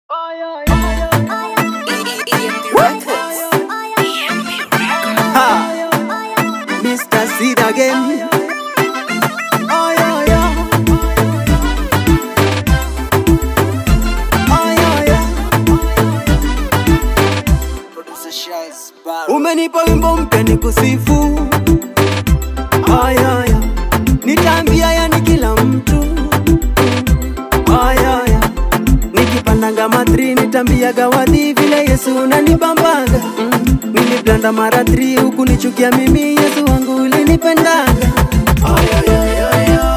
Ha! Mr. Seed again. Oh, yeah, yeah. Oh, yeah, yeah. Umenipa wimbo mpya ni kusifu ayaya, nitaambia yani kila mtu ayaya, nikipandanga matri nitambiaga wadhi vile Yesu unanibambaga mm. Niliblanda mara tri huku nichukia mimi Yesu wangu ulinipendaga Ayayayaya.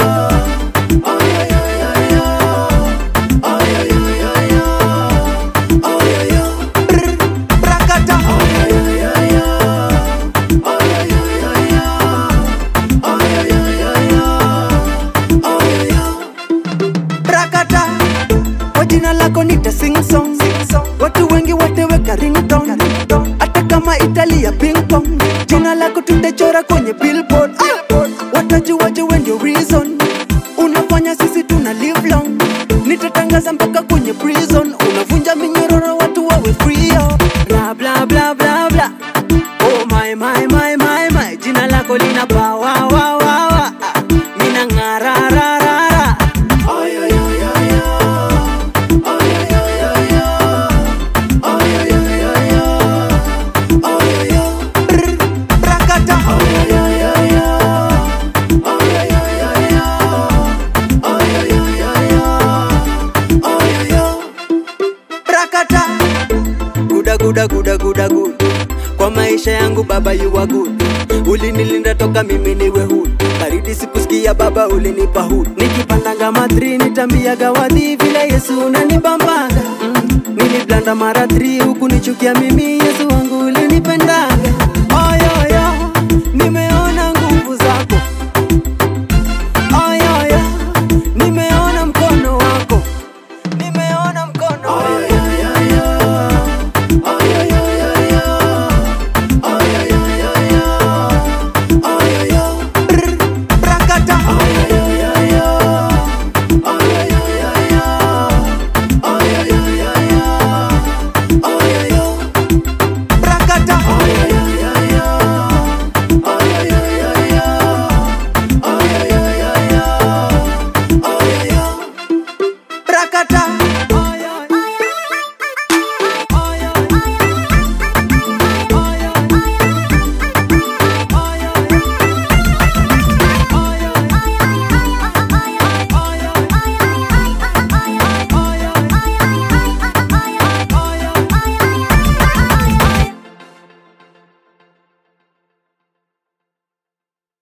Ayayayaya. Ayayayaya. Ayaya. Brr, brakata. Ayayayaya. Ayayayaya. Ayayayaya. Ayaya. Brakata. Kwa jina lako nita sing song watu wengi wateweka ringtone hata kama italia ping pong jina lako tutachora kwenye billboard Ah! watajuaje we ndio reason unafanya sisi tuna live long nitatangaza mpaka kwenye prison unavunja minyororo watu wawe free oh. bla bla bla bla bla oh my my my my my jina lako lina power wa wa wa Ah, mina ngara ra ra ra ay ay ay ay ay ay ay ay ay ay ay ay ay ay ay Brr, brakata ay ay ay ay ay ay ay ay ay ay ay ay ay ay ay brakata guda guda guda guda good kwa maisha yangu baba you are good ulinilinda toka mimi niwe hood baridi sikusikia baba ulinipa hood nikipandanga matri nitambiaga wadhi vile yesu unanibambaga mm. niliblanda mara tri huku nichukia mimi yesu wangu ulinipendaga